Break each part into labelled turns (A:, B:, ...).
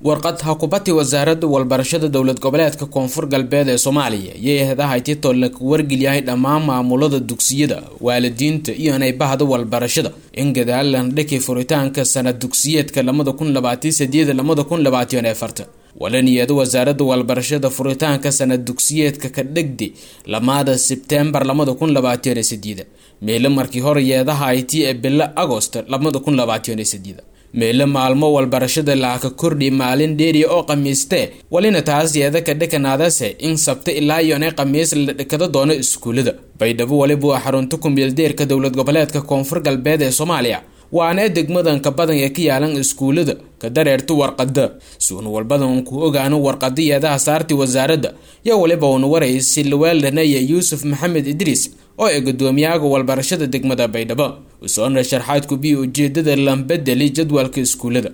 A: warqad hakubati wasaaradda walbarashada dowlad goboleedka koonfur galbeed ee soomaaliya yay hadahay titoo lagu wargelyahay dhammaan maamulada dugsiyada waalidiinta iyo inay bahda walbarashada in gadaalan dhaki furitaanka sanad dugsiyeedka lamada kun labaatan sideed lamada kun labaatan afarta walaniyada wasaaradda walbarashada furitaanka sanad dugsiyeedka ka dhegdi lamaada sebtembar lamada kun labaatan sideed meelo markii hore yeedaha it ee bilo agost lamada kun labaatan sideed meelo maalmo walbarashada laaka kordhi maalin dheeriya oo khamiistee walina taas yeeda ka dhekanaadase in sabta ilaa iyo inay khamiis la dhekado doono iskuulada baydhabo waliba waa xarunta kumeeldeerka dowlad goboleedka koonfur galbeed ee soomaaliya waana degmadanka badan ee ka yaalan iskuulada ka dareerta warqada suun walbadan ku ogaano warqada yeedaha saarti wasaaradda yo waliba uuna waraysi lawaaldanaya yuusuf maxamed idriis oo ee gudoomiyaha walbarashada degmada baydhabo usoona sharxaad kubiya ujeedada lambedeli jadwalka iskuulada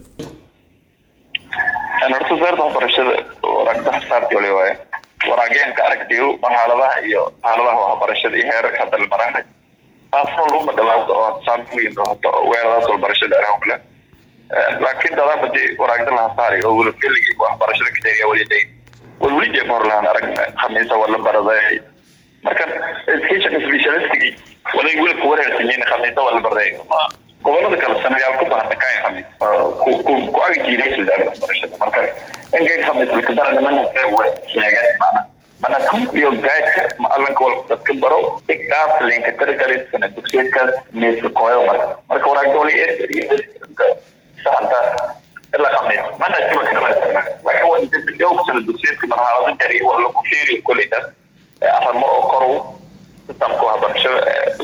B: horta wasaaradda waxbarashada waraagda xasaartii wali waaye waraageenka aragtiyo marxaladaha iyo xaaladaha waxbarashada iyo heerarka hadda la maraanay taasna laguma dhawaado oo saamooyin doonto weeradaas walbarashada arahumle laakiin dadaaba dee waraagda laha saari oo weli keligii waxbarashada ka jeriya weli day wal weli jeeb hor lahaan aragna khamiisa wala baraday marka education specialistigii walay weli ku wareersanyiin khamiisa wala baraday gobolada kale sanayaal ku bahata kaay khamiis ku ku ku agi jiiday wasaaradda waxbarashada marka inkay khamiis lakadara mana sheegeen maana mana iyo gaadka macalinka walba dadka baro igaas linka taragalay sana dugsiyeedkaas meeska kooyo marka marka waraagda wali saxanta ilaa khamiis mana jiba kala laakiin waa inta sana dugsiyeedka marxalado jari waa lagu sheegay koleydaas aramo oo koru sistamka waxbarashada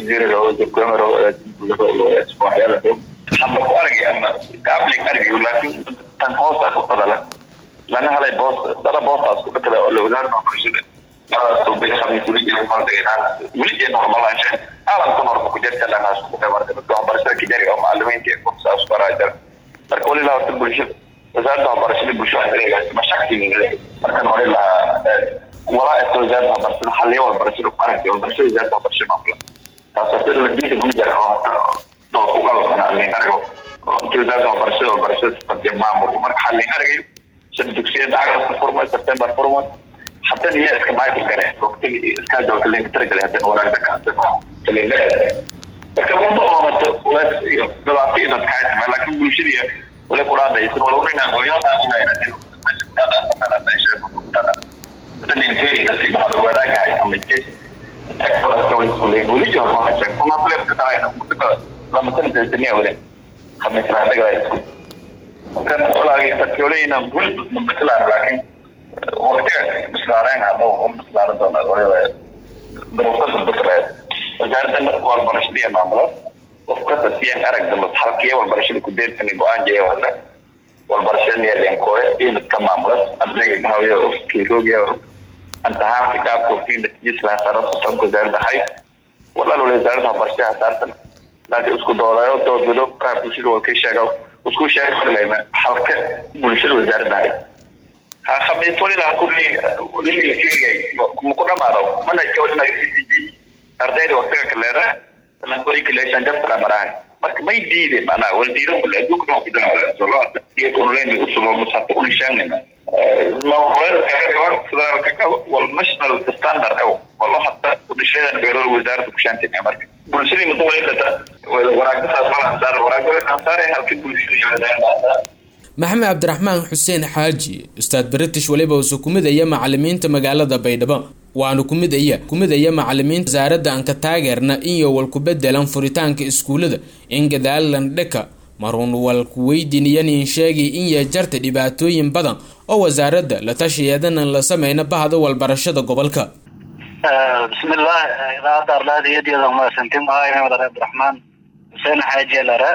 B: waxyaala ama ku argay ama gaablig argayo laakiin tan hoosta ku qadala lana helay boos dala boostaas ku dhakada oo la ogaano waxbarashada weli normalaasha caalamka norma ku jirta dhanaas ku marka dadka waxbarashada ka jari oo macalimiinta ee kursaas baraa jira marka wali lahaa bulshada wasaaradda waxbarashada bulshada mashaktiga markan wali lahaa walaa esta wasaaradda waxbarashada xaliya walbarashada ku aragtay walbarashada wasaaradda waxbarashada maamula taasoo sida la diida gujar oo doo ku qalabsan halin arago oo inta wasaaradda waxbarashada walbarashada sifadiya maamul marka halin aragayo shan dugsiyada agasta furma september furma حتى هي اسكماية الجرح وقتل اسكاد وقتل اللي ترجع هذا ولا ده كان اللي لا لكن الموضوع ما تقولش بلا في إذا كانت لكن كل شيء ولا قرآن ده يصير ولا وين ويا ده هنا هنا أنا أنا شايف أنا تاني في نفسي بعد ولا كاي أم الجيش أكبر أسوي سولي ولي جوا ما شايف ما بلا كتاعي أنا متك لما تنزل الدنيا ولا خمس سنوات كذا كان ولا يتكلمين نقول مثلا لكن waqtiga bislaareen ama u bislaaran doona duruufada bisreed wasaaradda walbarashada maamula qof kasta siyan aragda halkiya walbarashada ku deersani go-aan jaya wada walbarashada niyadenkooya iimidka maamula ardayga gahawiya ofkiiroogiya antahaan kitaabka ofiinda jisla saro susanka wasaaradda hay walaal wala wasaaradda waxbarashada hasaartan laakiin isku doodayo doodwado qaar bulshada waa ka sheega isku sheega halka bulshada wasaaradda hay خميس ولي لا كل ولي كيري مكنا ما دو من أجل ما يسيجي أرداد وقتها كلها لما كوري كلها شنجر ترى مراه بس ما يديد أنا والديرو كلها دوك نو كده ولا صلاة يكون لين يوصل مسافة شاننا ما هو كمان صدر كذا والمشنال ستاندر أو والله حتى كل شيء بيرو الوزارة بكشان تاني أمريكا كل شيء مطول إلا وراك تصل أنصار وراك أنصار هل كل شيء
A: maxamed cabdiraxmaan xuseen xaaji ustaad british weliba usu ku midaya macalimiinta magaalada baydhabo waanu kumidaya kumidaya macalimiinta wasaaradda aan ka taageerna inyo wal ku bedelan furitaanka iskuulada in gadaalan dheka marun wal ku weydiinayanin sheegay in ya jarta dhibaatooyin badan oo wasaaradda la tashayeedanan la sameyna bahda walbarashada gobolka
C: bismillah idaacadda ardaadiyadiyada umaasantin ahay maxmed ali cabdiraxmaan xuseen xaaji lare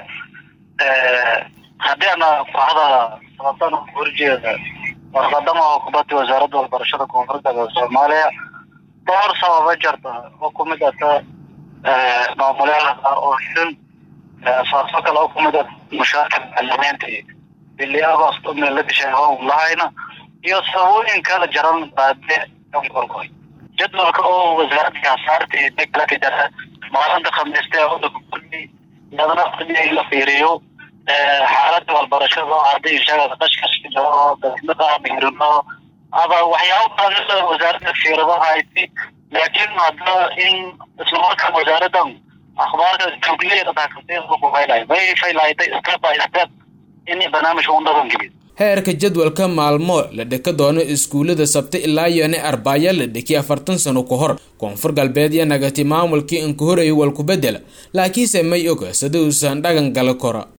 C: haddii ana kooxda sababtan horjeeda warqadama oo kubadda wasaaradda waxbarashada koonfurta ee soomaaliya dhowr sababa jirta oo kumid ata maamulyaha oo xil saasoo kale oo kumid a mushaarka macalimiinta bili agost meel la dishay hown lahayna iyo sababooyin kala jaran baade korkoy jadwalka oo wasaaradda hasaarta iyo deglaka jara maalinta khamiista ee waddanka kulmi yadana in la fiiriyo xaaladda walbarashada arday sheegada qashqashka jiro dadnada mihirno aba waxyaabo badan wasaaradda fiirado hayti laakiin hadda in islamarkaa wasaaraddan akhbaarka joogleeda taakasayfaylay may faylayday step by step in barnaamijka u dhaqan geliyo
A: heerka jadwalka maalmo la dhika doono iskuullada sabti ilaa yone arbaayo la dhiki afartan sano ka hor koonfur galbeed iyo nagati maamulkii inka horayay walku bedela laakiinse may oga sida uusan dhagan gala kora